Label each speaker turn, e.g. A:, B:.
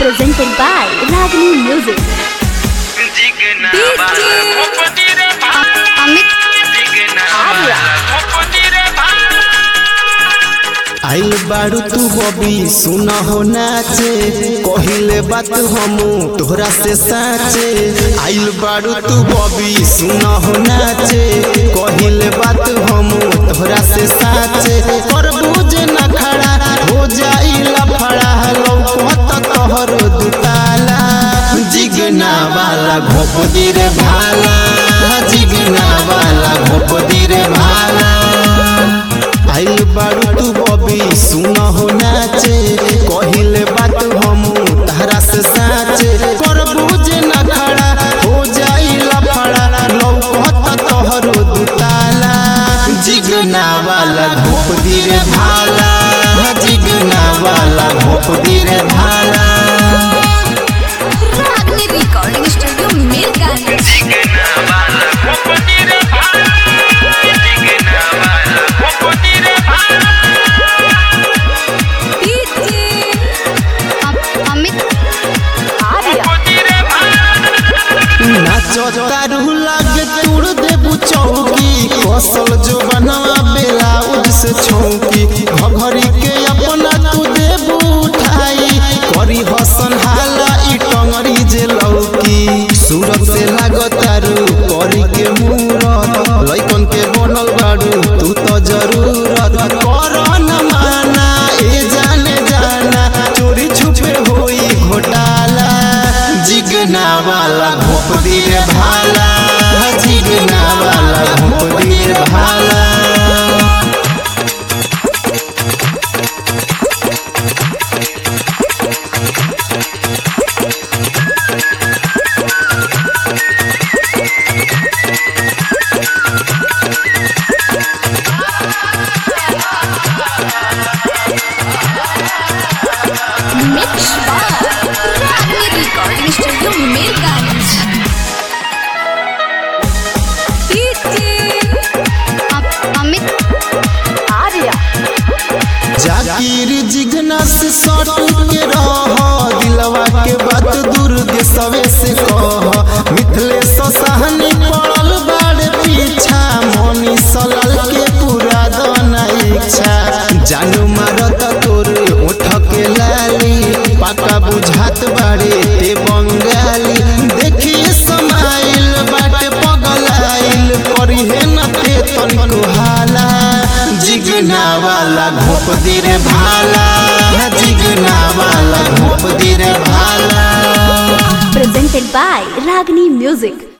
A: presented by Ragini Music.
B: Jigna
A: DJ
B: वाला भोपती रे भाई
A: अमित
B: जिगना
A: आर्या।
B: वाला भोपती रे भाई
C: आइल बारू तू बबी सुन हो नाचे कहिले बात हम तोहरा से साचे आइल बारू तू बबी सुन हो नाचे कहिले बात हम तोहरा से साचे पर बुझ न खड़ा हो जाई लफड़ा लौकत तोहर दुताला जिगना वाला घोपदी रे भाला जिगना वाला घोपदी रे भाला आइल बारू तू बबी सुन हो नाचे कहिले बात हम तारा से साचे कर बुझ न खड़ा हो जाई लफड़ा लौकत तोहरो दुताला जिगना वाला धूप रे भाला जिगना वाला धूप रे भाला
A: Ragini Recording Studio Mirganj.
B: Jigna वाला भोपती रे भाई जिगना वाला भोपती रे भाई
A: DJ अमित आर्या
B: भोपती रे भाई
C: नाचो तारू लागे तोड़ देबू चौकी कौशल जो बनवा बेलाउज से छौकी घघरी के अपना तू देबू उठाई करी हसन हाला ई टंगरी जे लौकी सूरत से लागत तारू करी के मूरत लइकन के बनल बाड़ू तू तो जरूरत कर न माना ए जाने जाना चोरी छुपे होई घोटाला जिगना वाला घोप दिए भाला जिगना वाला घोप दिए भाला
A: Mix by Ragini Recording Studio Mirganj. DJ Amit Arya
C: Zakir Jigna से सट के रह दिलवा के बात दूर देशवे से कह मिथले सहनी पड़ल बाड़े पीछा मनी सलाल के पूरा दना इच्छा जानू मारत तोर उठ के लाली पाका बुझात बाड़े ते बंगाली देखी समाइल बाटे पगलाइल करी है न ते तनिको हाला जिगना वाला घोप दिरे भाला जिगना वाला घोप दिरे भाला
A: presented by Ragini Music.